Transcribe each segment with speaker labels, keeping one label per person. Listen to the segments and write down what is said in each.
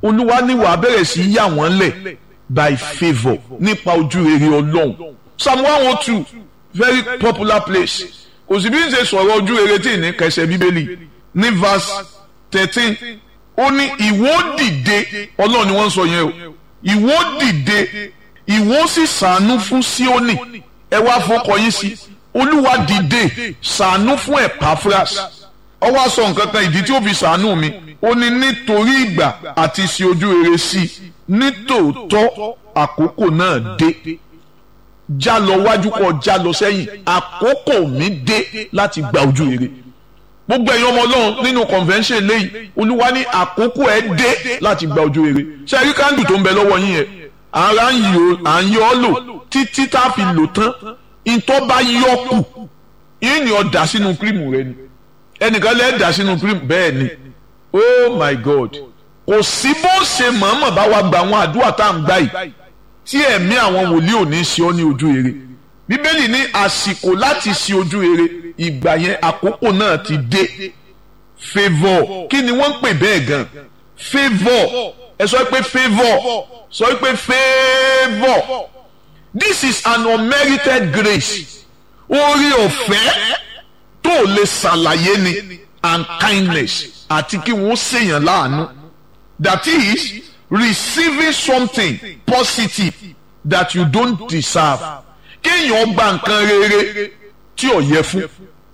Speaker 1: olúwa ní wàá bẹ̀rẹ̀ sí yà wọ́n lẹ̀ by favour nípa ojú rere ọlọ́run psalm one oh two very popular place kò sí bí n ṣe sọ̀rọ̀ ojú rere tí ní kẹsẹ̀ bíbélì ní verse thirteen ó ní ìwọ dìde ọlọ́run ni wọ́n ń sọ yẹn o ìwọ dìde ìwọ sì ṣàánú fún Síónì ẹ wá fọkọ yín sí olúwa dìde ṣàánú fún Epaphras ó wá sọ nǹkan kan ìdí tí ó fi ṣàánú mi ó ní nítorí ìgbà àti ṣe ojú rere sí i nítòótọ́ àkókò náà dé já lọ wájú kọ já lọ sẹ́yìn àkókò mi dé láti gba ojú rere gbogbo ẹ̀yin ọmọ ọlọ́run nínú convention lẹ́yìn olúwa ní àkókò ẹ̀ dé láti gba ojú rere ṣe rí kándù tó ń bẹ lọ́wọ́ yín yẹn ara ń yọ ọ́ lò títí tá a fi lò tán ìtọ́ bá yọ kù yín ni ọ dà sínú kírìmù rẹ ni ẹnìkan lẹ́ẹ̀ dà sínú kírìmù bẹ́ẹ̀ ni oh my god kò sí bó ṣe mọ̀ọ́mọ̀ bá wa gba àwọn àdúrà tá à ń gbà yìí tí ẹ̀mí àwọn wòlíì ò ní ṣe ọ́ ní ojú rere bíbélì ní àsìkò láti ṣe ojú rere ìgbà yẹn àkókò náà ti dé favour kí ni wọ́n ń pè bẹ́ẹ̀ gan favour ẹ sọ pé favour sọ pé favour this is an unmerited grace orí ọ̀fẹ́ tó lè ṣàlàyé ni and kindness àti kí wọ́n ṣèyàn láàánú that is receiving something positive that you don't deserve kéèyàn gba nǹkan rere tí ò yẹ fún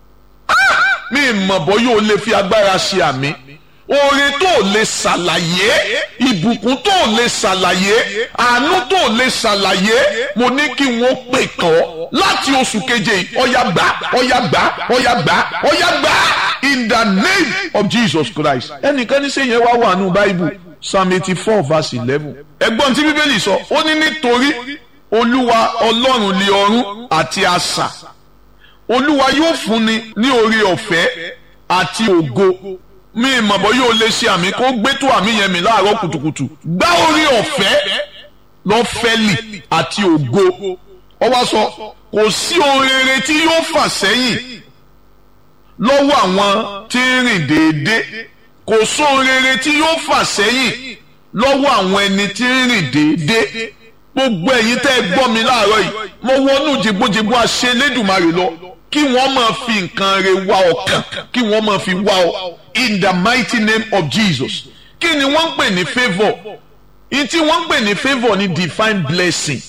Speaker 1: mi mọ̀ bọ́ yóò lè fi agbára ṣe àmì oore tó lè ṣàlàyé ìbùkún tó lè ṣàlàyé àánú tó lè ṣàlàyé mo ní kí wọ́n pè kàn láti oṣù keje ọ̀yà gbà ọ̀yà gbà ọ̀yà gbà ọ̀yà gbà in the name of Jesus Christ ẹnìkan ní sẹ́yìn wá wà nù báíbù psalm eighty four verse eleven ẹ̀gbọ́n tí bíbélì sọ ó ní nítorí olúwa ọlọ́run lé ọ̀run àti asà olúwa yóò fúnni ní oore ọ̀fẹ́ àti ògo mi ìmọ̀bọ̀ yóò lè ṣe àmì kó gbé tó àmì yẹn mi láàárọ̀ kùtùkùtù gbá oore ọ̀fẹ́ lọ́fẹ́lì àti ògo ó wá sọ kò sí ohun rere tí yóò fà sẹ́yìn lọ́wọ́ àwọn tí ń rìn déédéé kò sóhun rere tí yóò fà sẹ́yìn lọ́wọ́ àwọn ẹni tí ń rìn déédéé gbogbo ẹ̀yin tẹ́ ẹ gbọ́ mi láàárọ̀ yìí mo wọnú jìgbójìgbó àṣẹ Elédùmarè lọ kí wọ́n máa fi nǹkan re wá ọkàn kí wọ́n máa fi wá ọ in the mighty name of Jesus kí ni wọ́n ń pè ní favour in tí wọ́n ń pè ní favour ni divine blessing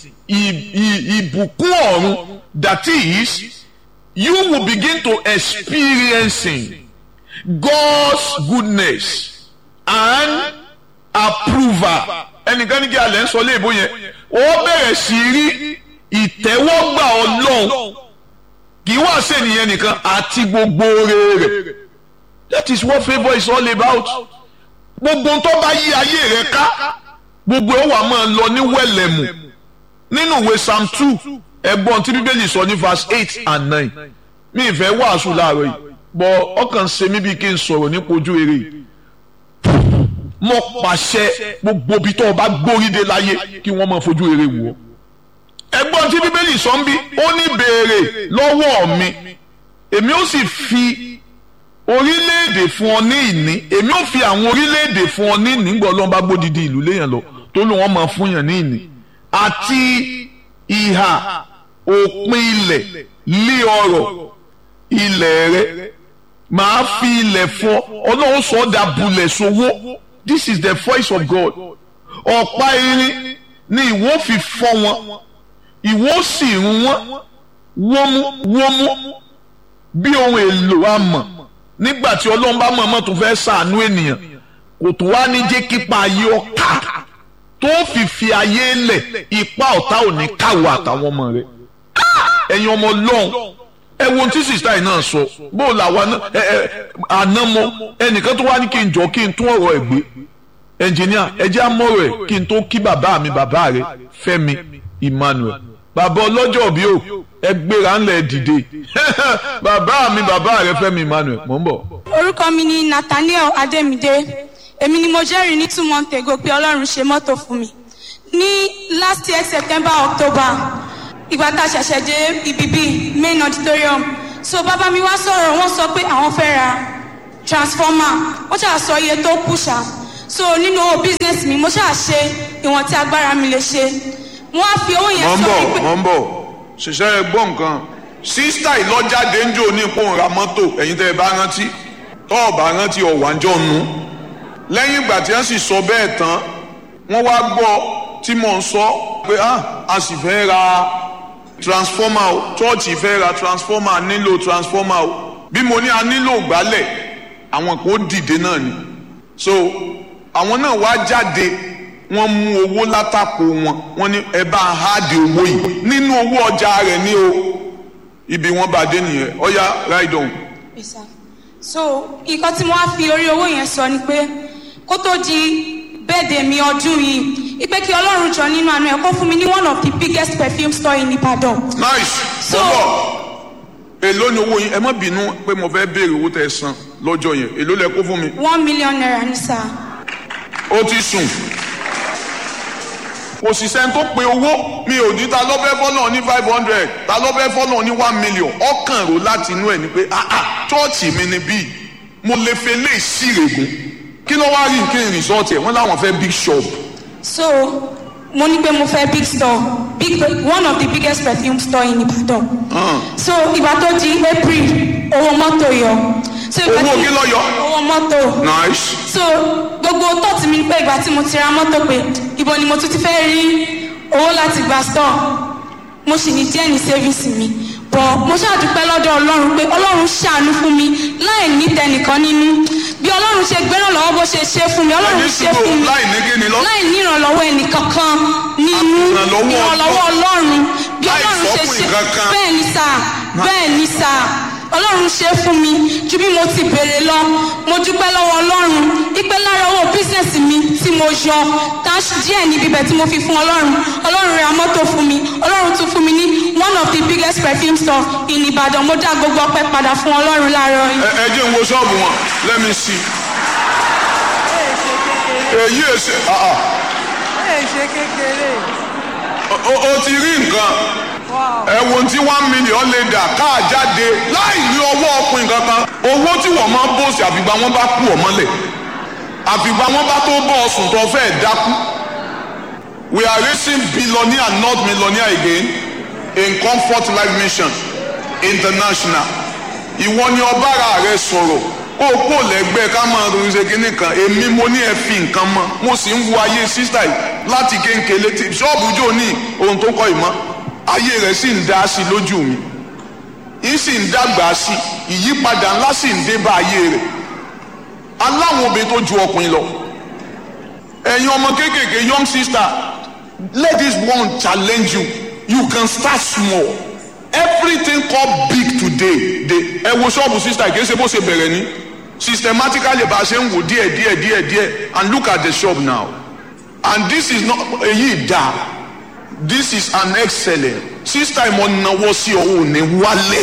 Speaker 1: ìbùkún ọ̀run that is you will begin to experiencing God's goodness and approval ẹnìkan ní kí alẹ́ ń sọ léèbó yẹn ó bẹ̀rẹ̀ sí rí ìtẹ́wọ́gbà ọlọ́run kì í wá sí ènìyàn nìkan àti gbogbo rere that is what favour is all about gbogbo tó bá yí ayé rẹ ká gbogbo ẹ̀ wà máa lọ ní wẹ̀lẹ̀mù nínú ìwé psalm two ẹ̀gbọ́n tí bíbélì sọ ní verse eight and nine mi ìfẹ́ wàásù láàárọ̀ yìí bọ̀ ọkàn ṣe mí bí kí n sọ̀rọ̀ nípa ojú rere yìí mo pàṣẹ gbogbo ibi tó o bá gbóríde láyé kí wọ́n máa fojú rere wò ó. ẹ̀gbọ́n tí bíbélì sọ ń bí ó ní béèrè lọ́wọ́ mi èmi ó sì fi orílẹ̀-èdè fún ọ ní ìní èmi ó fi àwọn orílẹ̀-èdè fún ọ ní ìní gbọ́ lọ́n bá gbódìdí ìlú léèyàn lọ tó ló wọ́n máa fún yàn ní ìní àti ìhà òpin ilẹ̀ lé ọrọ̀ ilẹ̀ rẹ màá fi ilẹ̀ fún ọ ọlọ́run sọ ọ́ dà bulẹ̀ sowó this is the voice of God ọ̀pá irin ni ìwọ fi fọ́ wọn ìwọ sì rún wọn wọ́mú wọ́mú bí ohun èlò amọ̀ nígbà tí ọlọ́run bá mọ̀ọ́mọ̀ tó fẹ́ ṣàánú ènìyàn kò tó wá ní jẹ́ kípa ayé ọ̀ka tó fi fi ayé lẹ̀ ipa ọ̀tá ò ní káwọ́ àtàwọn ọmọ rẹ̀ ẹ̀yin ọmọ ọlọ́run ẹ wo ohun tí sista yìí náà sọ bó o làwa ẹ ẹ àná mọ ẹnìkan tó wá ní kí n jọ kí n tún ọ̀rọ̀ ẹ̀ gbé ẹnjìníà ẹ jẹ́ àmọ́rọ̀ ẹ̀ kí n tó kí bàbá mi bàbá rẹ̀ Fẹ́mi Emmanuel bàbá ọlọ́jọ́ bí o ẹ gbéra ńlẹ̀ dìde bàbá mi bàbá rẹ̀ Fẹ́mi Emmanuel mò ń bọ̀.
Speaker 2: orúkọ mi ni Nathaniel Adémídé èmi ni mo jẹ́rìí ní two months ago pé Ọlọ́run ṣe mọ́tò fún mi ní last year September October ìgbà tá a ṣẹ̀ṣẹ̀ dé ibi bíi main auditorium so bàbá mi wá sọ̀rọ̀ wọ́n sọ pé àwọn fẹ́ ra transformer wọ́n ṣáà sọ iye tó kù ṣá so nínú owó business mi mo ṣáà ṣe ìwọ̀n tí agbára mi lè ṣe mo wá fi owó yẹn
Speaker 1: mọ̀ ń
Speaker 2: sọ
Speaker 1: bọ̀
Speaker 2: wípé
Speaker 1: mọ̀ ń bọ̀ ṣiṣẹ́ ẹ gbọ́ nǹkan sísítà ìlọ́jáde ń jò ní ipò ra mọ́tò ẹ̀yin tẹ́ ẹ bá rántí tọ́ ọ̀ bá rántí ọ̀wájọ́ nu lẹ́yìn ìgbà tí wọ́n sì sọ bẹ́ẹ̀ tán wọ́n wá gbọ́ tí mò ń sọ pé ah a sì fẹ́ ra transformer o chọ́ọ̀chì fẹ́ ra transformer a nílò transformer o bí mo ní a nílò gbálẹ̀ àwọn kò dìde náà ni so àwọn náà wá jáde wọ́n mú owó látàpò wọn wọ́n ní ẹ bá ń háàdì owó yìí nínú owó ọjà rẹ̀ ní o ibi wọ́n bá dé nìyẹn ọ̀ya ride on.
Speaker 2: Yes, sir. so nǹkan tí mo wá fi orí owó yẹn sọ ni pé kó tó di bẹ́ẹ̀dẹ̀ mi ọdún yìí ipe kí ọlọ́run jọ nínú àánú ẹ̀ kó fún mi ní one of the biggest perfume store in Ibadan.
Speaker 1: nice
Speaker 2: So-
Speaker 1: bọ́bọ̀ èló ni owó yín ẹ má bínú pé mo fẹ́ béèrè owó tẹ́ ẹ san lọ́jọ́ yẹn èló lẹ kó fún mi
Speaker 2: one million naira ní sáà.
Speaker 1: ó ti sùn kò sì sẹ́ni tó pe owó mi ò ní ta lọ́bẹ̀ fọ́nà ní five hundred ta lọ́bẹ̀ fọ́nà ní one million ọkàn rò láti inú ẹ̀ ni pé ah ah chọ́ọ̀chì mi ni bíi mo lè fẹ́ lé ìsírègùn kí ló wá rí nǹkan ìrìnsọ́ọ̀tì ẹ̀ wọ́n láwọn fẹ́ big shop
Speaker 2: so mo ní pé mo fẹ́ big store big one of the biggest perfume store in Ibadan. so ìgbà tó di April owó mọ́tò yọ. so ìgbà
Speaker 1: Owó
Speaker 2: tí-
Speaker 1: kí ló yọ?
Speaker 2: owó mọ́tò.
Speaker 1: nice
Speaker 2: so gbogbo tọ́ọ̀tì mi pé ìgbà tí mo ti ra mọ́tò pé ibo ni mo tún ti fẹ́ rí owó láti gba store mo sì ní díẹ̀ ní savings mi bọ̀ mo ṣàdúpẹ́ lọ́dọ̀ ọlọ́run pé ọlọ́run ṣàánú fún mi láì ní tẹnìkan nínú bí ọlọ́run ṣe gbẹ́ràn lọ́wọ́ bó ṣe ṣe fún mi ọlọ́run
Speaker 1: ẹni
Speaker 2: ṣe
Speaker 1: sùgbò
Speaker 2: fún mi
Speaker 1: láì ní kíni lọ
Speaker 2: láì ní ìrànlọ́wọ́ ẹnìkankan nínú
Speaker 1: Ìrànlọ́wọ́
Speaker 2: ìrànlọ́wọ́ ọlọ́run bí
Speaker 1: Láì
Speaker 2: ọlọ́run ṣe
Speaker 1: sọ́kùn
Speaker 2: ṣe
Speaker 1: ìkankan.
Speaker 2: bẹ́ẹ̀ ni sà bẹ́ẹ̀ ni sà ọlọ́run ṣe fún mi ju bí mo ti béèrè lọ mo dúpẹ́ lọ́wọ́ ọlọ́run ipe lára owó bísíǹsì mi tí mo yọ táṣì díẹ̀ níbi ibẹ̀ tí mo fi fún ọlọ́run ọlọ́run ra mọ́tò fún mi ọlọ́run tún fún mi ní one of the biggest perfume store in Ìbàdàn mo dá gbogbo ọpẹ́ padà fún ọlọ́run láàárọ̀ yìí.
Speaker 1: ẹ ẹ jẹ́ n wo ṣọ́ọ̀bù wọn let me see èyí èsè ah ah
Speaker 3: ẹ ṣe kékeré
Speaker 1: o o ti rí nǹkan ẹ wo ohun tí one million lè dà káà jáde láì ní ọwọ́ ọkùnrin kankan owó tí wọ́n máa ń bòsì àfìgbà wọn bá kú ọ mọ́lẹ̀ àfìgbà wọn bá tó bọ́ ọsùn tó fẹ́ dákú we are raising billionaire not millionaire again in comfort life mission international ìwọ ni ọbára rẹ sọ̀rọ̀ kó o kó lẹ́gbẹ́ ká máa ronú ṣe kínní kan èmi mo ní ẹ fi nǹkan mọ́ mo sì ń wo ayé sísá yìí láti kéńkéle tí ṣọ́ọ̀bù jò ní ohun tó kọ́ ìmọ̀ ayé rẹ̀ sì ń dá sí lójú mi yìí sì ń dàgbà sí ìyípadà ńlá sì ń dé bá ayé rẹ̀ aláwọn obìnrin tó ju ọkùnrin lọ ẹ̀yin ọmọ kéékèèké young sister let this one challenge you you can start small everything called big today dey ẹ wo ṣọ́ọ̀bù sister kì í ṣe bó ṣe bẹ̀rẹ̀ ní systematically bá a ṣe ń wò díẹ̀ díẹ̀ díẹ̀ díẹ̀ and look at the shop now and this is not èyí dá this is an excellent sister ìmọ̀ náwó sí ọ̀hún ní wálé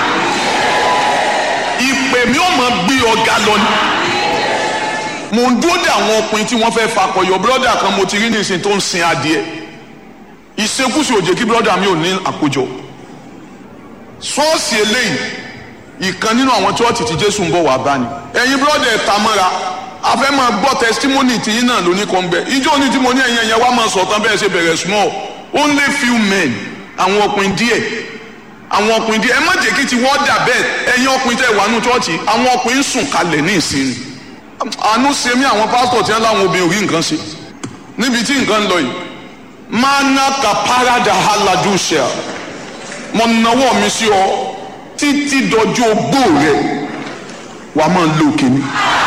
Speaker 1: ìpè mi ò mọ̀ gbé ọ̀gá lọ ni mo ń dúró de àwọn ọkùnrin tí wọ́n fẹ́ fakọyọ brọ́dà kan mo ti rí nísìnyí tó ń sin adìẹ ìṣekúṣe òjè kí brọ́dà mi ò ní àkójọ ṣọ́ọ̀ṣì eléyìí ìkan nínú àwọn chọ́ọ̀tì tí jésù ń bọ̀ wá bá ni ẹ̀yin brọ́dà ẹ̀ ta mọ́ra a fẹ́ máa gbọ́ testimony tí yín náà lóní kan gbẹ ìjọ ní tí mo ní ẹ̀yin ẹ̀yẹ wá máa sọ̀tàn bẹ́ẹ̀ ṣe bẹ̀rẹ̀ small only few men àwọn ọkùnrin díẹ̀ àwọn ọkùnrin díẹ̀ ẹ má jẹ́ kí ti wọ́n dà bẹ́ẹ̀ ẹ̀yin ọkùnrin tẹ̀ wà nù chọ́ọ̀chì àwọn ọkùnrin sùn kalẹ̀ ní ìsinmi àánú ṣe mí àwọn pásítọ̀ tí wọ́n láwọn obìnrin ò rí nǹkan ṣe níbi tí nǹkan ń lọ yìí mana kaparada haladusha mo nawọ́ mi sí ọ títí dọjọ́ ogbó rẹ wàá máa lo kìíní.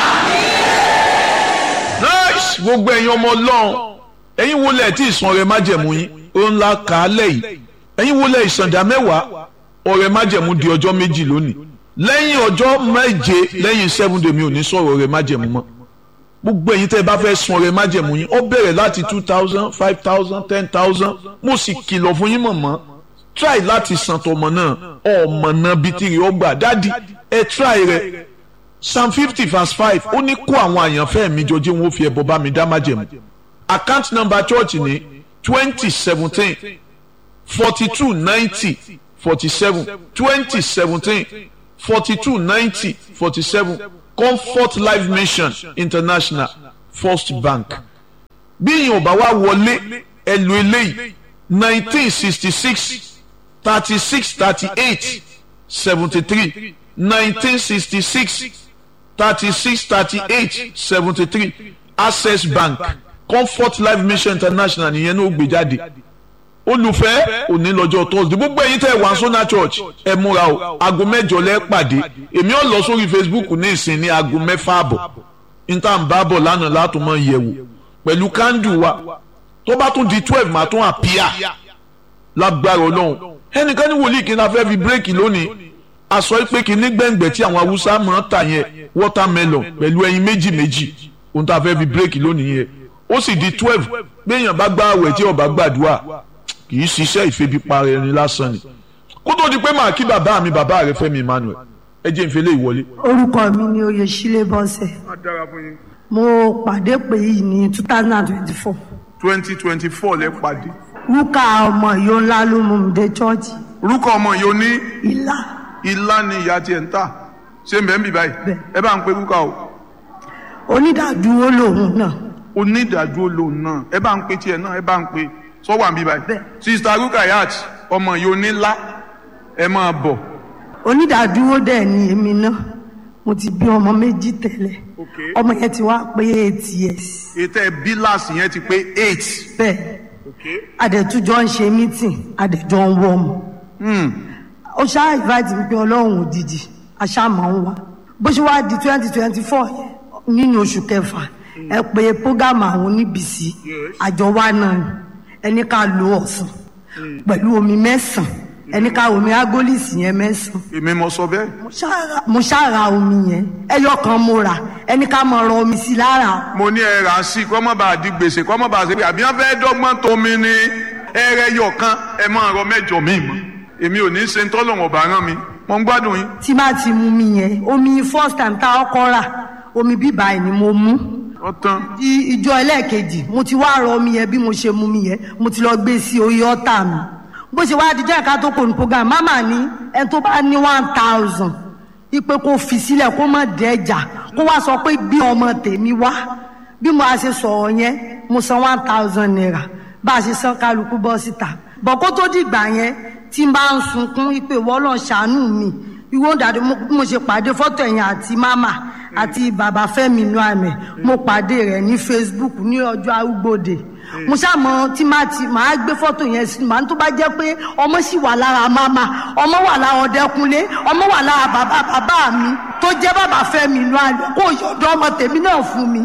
Speaker 1: nice gbogbo ẹ̀yin ọmọ ọlọ́run ẹ̀yin wo lẹ̀ tí ìsan ọrẹ májẹ̀mú yín ó ń la kà á lẹ̀ yìí ẹ̀yin wo lẹ̀ ìsàndà mẹ́wàá ọrẹ májẹ̀mú di ọjọ́ méjì lónìí lẹ́yìn ọjọ́ méje lẹ́yìn seven day mi ò ní sọ̀rọ̀ ọrẹ májẹ̀mú mọ́ gbogbo ẹ̀yin tẹ́ ẹ bá fẹ́ sun ọrẹ májẹ̀mú yín ó bẹ̀rẹ̀ láti two thousand five thousand ten thousand mo sì kìlọ̀ fún yín mọ̀mọ́ try láti san tọmọ náà ọmọ náà bíi tìrì ọgbà dádì ẹ try rẹ psalm fifty verse five ó ní kó àwọn àyànfẹ́ mi jọ jẹ́ wọn ó fi ẹbọ bá mi dá májẹ̀mú account number church ní twenty seventeen forty two ninety forty seven twenty seventeen forty two ninety forty seven comfort life mission international first bank bí ìyẹn ò bá wá wọlé ẹ lo eléyìí nineteen sixty six thirty six thirty eight seventy three nineteen sixty six thirty six thirty eight seventy three access bank comfort life mission international nìyẹn ní ó gbé jáde olùfẹ́ òní lọ́jọ́ thursday gbogbo ẹ̀yin tẹ́ wà sọ́nà church ẹ múra o aago mẹ́jọ lẹ́ pàdé èmi ò lọ sórí facebook ní ìsìn ní aago mẹ́fà àbọ̀ níta ń bá bọ̀ lánàá látún mọ́ yẹ̀wò pẹ̀lú kándù wa tó bá tún di twelve màá tún àpíà lágbára ọlọ́run ẹnìkan ní wòlíì kí n náà fẹ́ fi bírèkì lónìí aṣọ ìpè kí ní gbẹ̀ngbẹ̀ tí àwọn haúsá máa ń tà yẹn watermelon pẹ̀lú ẹyin méjì méjì ohun tá a fẹ́ fi bírèkì lónìí yẹn ó sì di twelve gbẹ̀yàn bá gbá àwẹ̀ tí ó bá gbàdúrà kì í ṣiṣẹ́ ìfebipara ẹni lásán ni kó tó di pé màá kí bàbá mi bàbá rẹ Fẹ́mi Emmanuel ẹ jẹ́ ìfẹ́lẹ́ ìwọlé.
Speaker 4: orúkọ mi ni oyèsílẹ̀ bọ́sẹ̀ mo pàdé pé yìí ní two thousand and twenty-four
Speaker 1: twenty twenty four lẹ pàdé.
Speaker 4: rúkà ọmọ ìyó ńlá ló mú mi dé chọ́ọ̀chì
Speaker 1: orúkọ ọmọ yìí ó ní
Speaker 4: ìlà
Speaker 1: ilá ni ìyá tiẹ̀ ń tà ṣé mbẹ́ ń bì báyìí
Speaker 4: Bẹ́ẹ̀.
Speaker 1: ẹ bá ń pe rúkà o
Speaker 4: onídàádúró lòun náà
Speaker 1: onídàájọ́ lòun náà ẹ bá ń pe tiẹ̀ náà ẹ bá ń pe sọ́wọ́ àbí báyìí
Speaker 4: Bẹ́ẹ̀.
Speaker 1: sista rukayat ọmọ yìí onílá ẹ máa bọ̀
Speaker 4: onídàádúró dẹ̀ ni èmi náà mo ti bí ọmọ méjì tẹ́lẹ̀
Speaker 1: Okay.
Speaker 4: ọmọ yẹn ti wá pé eight years
Speaker 1: ètò ẹ bíláàsì yẹn ti pé eight.
Speaker 4: bẹ́ẹ̀ adẹ̀tújọ́ ń ṣe meeting adẹ̀jọ́ ń wọ́ ọmọ ó ṣáà invite mi pé ọlọ́run òdìdí aṣáàmọ̀ ń wá bó ṣe wá di twenty twenty four nínú oṣù kẹfà ẹ pé program àwọn oníbìsí àjọ wa náà ni ẹni ká lo ọ̀sán pẹ̀lú omi mẹ́sàn-án ẹni ká omi agolisi yẹn mẹ́sàn-án
Speaker 1: èmi mo sọ bẹ́ẹ̀.
Speaker 4: mo ṣáà- mo ṣáà ra omi yẹn ẹyọ kan mo rà ẹni ká mọ ọrọ omi sí lára
Speaker 1: mo ní ẹ rà á sí kọ́ mọ́ bá a di gbèsè kọ́ mọ́ bá a ṣe pé àbí wọ́n fẹ́ dọ́gbọ́n tómi ni ẹrẹ yọ kan ẹ máa rọ mẹ́jọ mi mọ́ èmi ò ní ṣe ń tọ́lọ̀ ọ̀bà rán mi mo ń gbádùn yín.
Speaker 4: tí má ti mú mi yẹn omi first time tá a kọ́ rà omi bíbá ẹ̀ ni mo mú
Speaker 1: ọ̀tán
Speaker 4: di ìjọ ẹlẹ́ẹ̀kejì mo ti wá rọ omi yẹn bí mo ṣe mú mi yẹn mo ti lọ gbé sí orí ọ́tà mi bó ṣe wá dijọ́ ẹ̀ka tó kò ní program mama ní ẹni tó bá ní one thousand ipe kó fi sílẹ̀ kó má dẹ́jà kó wá sọ pé bí ọmọ tèmi wá bí mo a ṣe sọ̀rọ̀ yẹn mo san one thousand naira bá a ṣe san kálukú bọ́ síta bọ̀ kó tó dìgbà yẹn tí n bá ń sunkún ipe wọ́lọ́ ṣàánú mi ìwọ dàdé mo mo ṣe pàdé fọ́tò ẹ̀yìn àti mama àti bàbá Fẹ́mi inú àmì mo pàdé rẹ̀ ní Facebook ní ọjọ́ arúgbòde mo ṣàmọ tí máa ti máa gbé fọ́tò yẹn sí màá tó bá jẹ́ pé ọmọ sì wà lára mama ọmọ wà lára ọdẹkùnlé ọmọ wà lára bàbá bàbá mi tó jẹ́ bàbá Fẹ́mi inú àmì kó yọ̀dọ̀ ọmọ tèmi náà fún mi.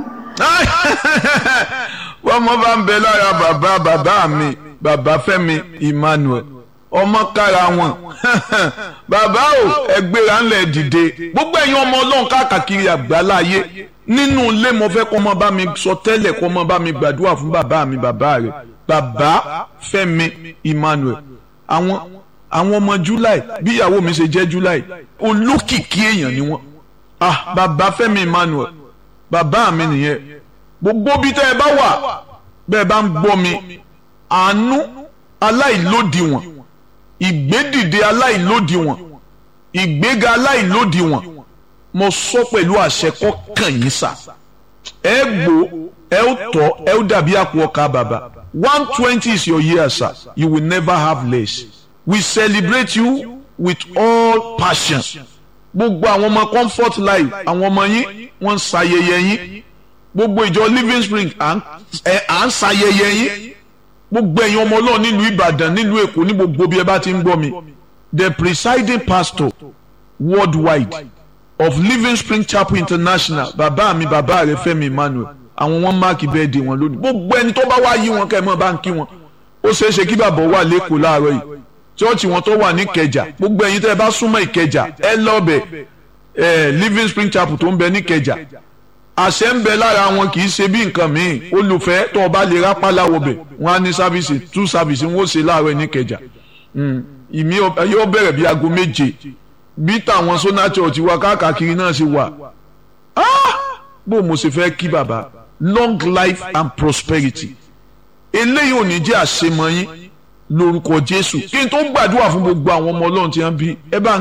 Speaker 1: wọ́n mọ́ bá ń bẹ lára bàbá bàbá mi bàbá Fẹ́mi Emmanuel ọmọ kára wọn bàbá o ẹgbẹ́ra ńlẹ̀ dìde gbogbo ẹ̀yin ọmọ ọlọ́run káàkiri àgbáláyé nínú ilé mo fẹ́ kọ́ ọmọ bá mi sọ tẹ́lẹ̀ kọ́ ọmọ bá mi gbàdúrà fún bàbá mi bàbá rẹ̀ bàbá Fẹ́mi Emmanuel àwọn àwọn ọmọ July bí ìyàwó mi ṣe jẹ́ July olókìkí èèyàn ni wọ́n ah bàbá Fẹ́mi Emmanuel bàbá mi nìyẹn gbogbo bí tẹ́ ẹ bá wà bẹ́ẹ̀ bá ń gbọ́ mi àánú aláìlódiwọ̀n ìgbédìde aláìlódiwọ̀n ìgbéga aláìlódiwọ̀n mo sọ pẹ̀lú àṣẹ kọ́kàn yín sà ẹ gbó ẹ ó tọ́ ẹ ó dàbí àpò ọkà bàbá one twenty is your year sir you will never have less we celebrate you with all passion gbogbo àwọn ọmọ comfort life àwọn ọmọ yín wọ́n ń ṣayẹyẹ yín gbogbo ìjọ living spring à ń ẹ- à ń ṣayẹyẹ yín gbogbo ẹ̀yin ọmọ ọlọ́run nílùú ìbàdàn nílùú èkó ní gbogbo bí ẹ bá ti ń gbọ́ mi the presiding pastor worldwide of living spring chapel international bàbá mi bàbá rẹ Fẹ́mi Emmanuel àwọn wọn máàkì bẹ́ẹ̀dì wọn lónìí gbogbo ẹni tó bá wá yí wọn kẹ́ ẹ mọ́ bá ń kí wọn ó ṣeé ṣe kí bàbá wà lẹ́kọ̀ọ́ láàárọ̀ yìí chọ́ọ̀chì wọn tó wà ní ìkẹjà gbogbo ẹ̀yin tẹ́ ẹ bá súnmọ́ ìkẹjà ẹ lọ́ọ̀bẹ̀ ẹ living spring chapel tó ń bẹ ní ìkẹjà àṣẹ ń bẹ lára wọn kì í ṣe bí nǹkan míì olùfẹ́ tó o bá lè rápá láwọbẹ̀ wọn á ní sáfìsì tú sáfìsì wọn ó ṣe láàárọ̀ ní ìkẹjà Mm, ìmí ọ- yóò bẹ̀rẹ̀ bí aago méje bí tàwọn sọ́nà church wa káàkiri náà ṣe wà Ah! bó mo ṣe fẹ́ kí bàbá long life and prosperity eléyìí ò ní jẹ́ àṣemọ yín lórúkọ Jésù kí n tó gbàdúrà fún gbogbo àwọn ọmọ Ọlọ́run tí wọ́n bí ẹ bá ń